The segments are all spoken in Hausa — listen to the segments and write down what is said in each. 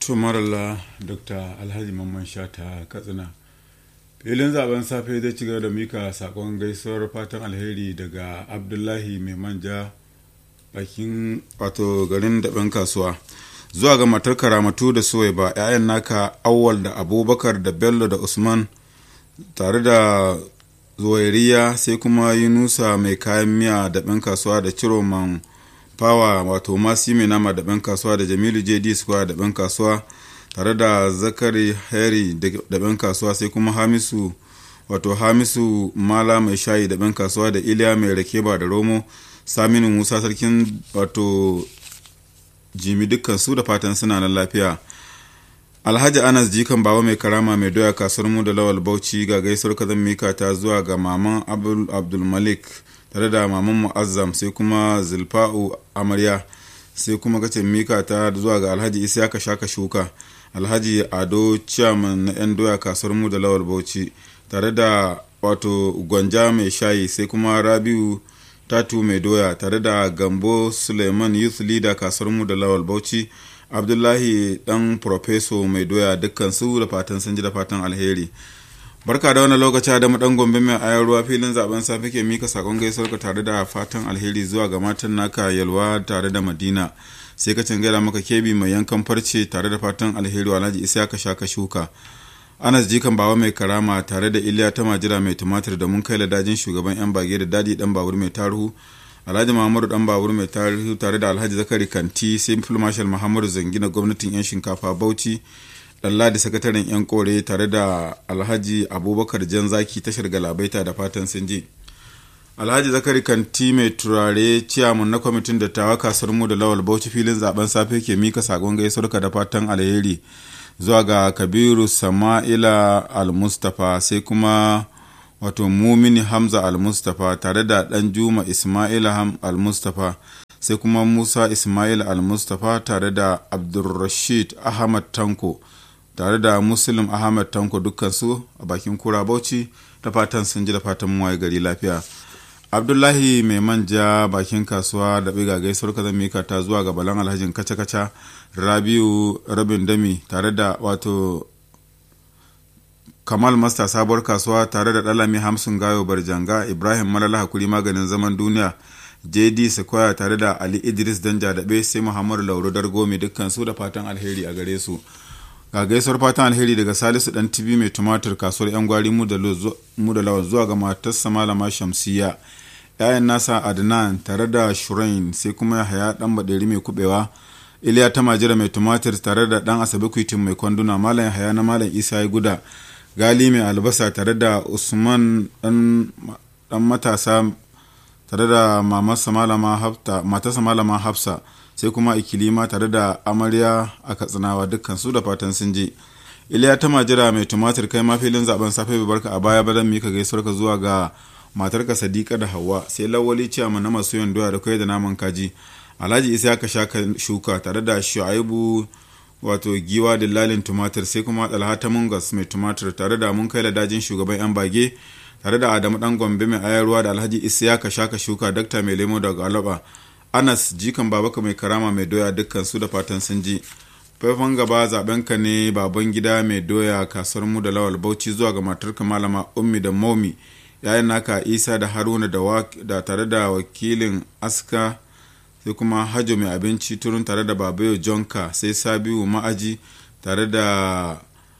tumarala dr alhaji mamman shata katsina filin zaben safe zai ci gaba da mika sakon gaisuwar fatan alheri daga abdullahi mai manja bakin wato garin daɓen kasuwa zuwa ga matar karamatu da suwai ba 'ya'yan naka awwal da abubakar da bello da usman tare da zuwairiya sai kuma yunusa mai kayan miya daɓen kasuwa da ciroman fawa wato masu mai nama daɓen kasuwa da jamilu jd square daɓen kasuwa tare da zakari harry daɓen kasuwa sai kuma hamisu wato hamisu mala mai shayi daɓen kasuwa da iliya mai rakeba da romo saminu musa sarkin wato jimi dukkan su da fatan suna nan lafiya alhaji anas jikan baba mai karama mai doya kasuwar mu da lawal bauchi ga gaisuwar kazan mika ta zuwa ga maman abdul malik tare da maman mu'azzam sai kuma zulfa'u amarya sai kuma kace mika ta zuwa ga alhaji isiyaka shaka shuka alhaji ado chairman na yan doya kasuwar mu da lawal bauchi tare da wato gwanja mai shayi sai kuma rabiu tatu mai doya tare da gambo suleiman youth leader kasuwar mu da lawal bauchi abdullahi dan profeso mai doya dukkan su da fatan sun ji da fatan alheri barka da wani lokaci da dan gombe mai ayar ruwa filin zaben safe ke mika sakon gaisuwar ka tare da fatan alheri zuwa ga matan naka yalwa tare da madina sai ka gaida maka kebi mai yankan farce tare da fatan alheri alhaji isa ka sha ka shuka anas jikan bawa mai karama tare da iliya ta majira mai tumatir da mun kai ladajin shugaban yan bage da dadi dan babur mai taruhu alhaji muhammadu dan babur mai taruhu tare da alhaji zakari kanti sai marshal muhammadu zangina gwamnatin yan shinkafa bauchi da sakataren 'yan kore tare da alhaji abubakar jan zaki tashar galabaita da fatan sun ji alhaji zakari kanti mai turare ciyamun na kwamitin dattawa kasar mu da lawal bauchi filin zaben safe ke mika sakon gaisuwarka da fatan alheri zuwa ga kabiru sama'ila al-mustapha sai kuma wato mumini hamza al-mustapha tare da dan juma ismaila al-mustapha sai kuma musa ismail al-mustapha tare da abdulrashid ahmad tanko tare da muslim ahmad tanko dukkansu a bakin kura bauchi da fatan sun ji da fatan muwaye gari lafiya abdullahi mai manja bakin kasuwa da biga gaisuwar ka mika ta zuwa ga balan alhajin kaca-kaca rabiu rabin dami tare da wato kamal masta sabuwar kasuwa tare da dalami hamsin gayo barjanga ibrahim malala hakuri maganin zaman duniya jd sequoia tare da ali idris danja daɓe sai muhammadu lauro dargomi dukkan su da fatan alheri a gare su ga gaisuwar fatan alheri daga salisu dan tibi mai tumatir kasuwar yan gwari mu da lawan zuwa ga matarsa malama shamsiya yayan nasa adnan tare da shurain sai kuma yahaya dan baderi mai kubewa iliya ta majira mai tumatir tare da dan asabe kuitin mai kwanduna malam yahaya na malam isa ya guda gali mai albasa tare da usman dan matasa tare da matarsa malama hafsa sai kuma ikilima tare da amarya a katsinawa dukkan su da fatan sun je iliya ta majira mai tumatir kai ma filin zaben safe bai barka a baya ba zan mika gaisuwar ka zuwa ga matarka sadiqa da hawa sai lawali ciyama na masu yin doya da kai da naman kaji alhaji isa ka sha shuka tare da shu'aibu wato giwa da lalin tumatir sai kuma dalhata mungas mai tumatir tare da mun kai ladajin shugaban yan bage tare da adamu dan gombe mai ayarwa da alhaji isa ka sha shuka dakta mai lemo daga alaba anas jikan babaka mai karama mai doya dukkan su da fatan sun ji faifan gaba zaben ka ne baban gida mai doya kasuwar mu da lawal bauchi zuwa ga matarka malama ummi da momi yayin naka isa da haruna da, da tare da wakilin aska sai kuma hajo mai abinci turun tare da babayo jonka sai sabiu ma'aji tare da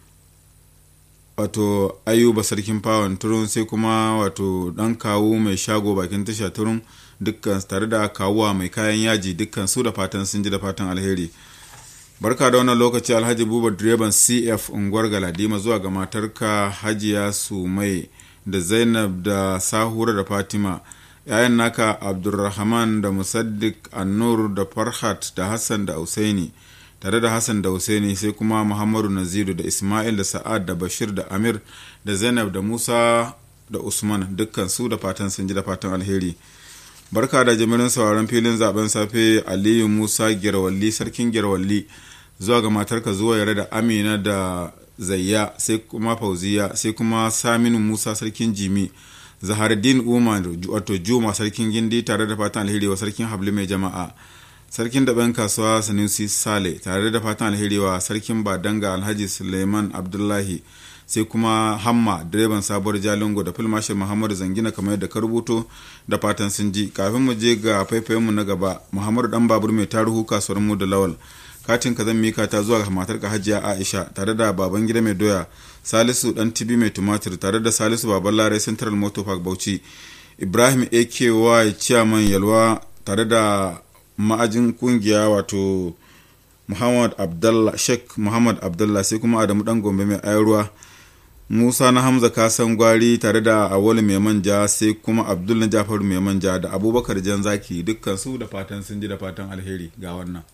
wato ayuba sarkin fawon turun sai kuma wato dan kawu mai shago bakin tasha turun dukkan tare da kawuwa mai kayan yaji dukkan su da fatan sun ji da fatan alheri barka da wannan lokaci alhaji buba direban cf unguwar galadima zuwa ga matarka hajiya su mai da zainab da sahura da fatima yayan naka abdulrahman da musaddik annur da farhat da hassan da usaini tare da hassan da usaini sai kuma muhammadu naziru da ismail da sa'ad da bashir da amir da zainab da musa da usman dukkan su da fatan sun ji da fatan alheri barka da jimirin sauraron filin zaben safe aliyu musa girwalli sarkin girwalli zuwa ga matarka zuwa yare da amina da zayya sai kuma fauziya sai kuma saminu musa sarkin jimi zaharuddin umar wato juma sarkin gindi tare da fatan alheri wa sarkin habli mai jama'a sarkin daɓen kasuwa sanusi sale tare da fatan alheri wa sarkin badanga alhaji suleiman abdullahi sai kuma hamma direban sabuwar jalingo da filmashir muhammadu zangina kamar yadda ka rubuto da fatan sun ji kafin mu je ga faifayinmu na gaba muhammadu dan babur mai taruhu kasuwar mu da lawal katin ka zan mika ta zuwa ga matar ka hajiya aisha tare da baban gida mai doya salisu dan tibi mai tumatir tare da salisu baban larai central motor park bauchi ibrahim aky chairman yalwa tare da ma'ajin kungiya wato muhammad abdallah sheikh muhammad abdallah sai kuma adamu dan gombe mai ayarwa musa na hamza kasan gwari tare da awali mai manja sai kuma abdul na jafaru mai manja da abubakar jan zaki dukkan su da fatan sun ji da fatan alheri ga wannan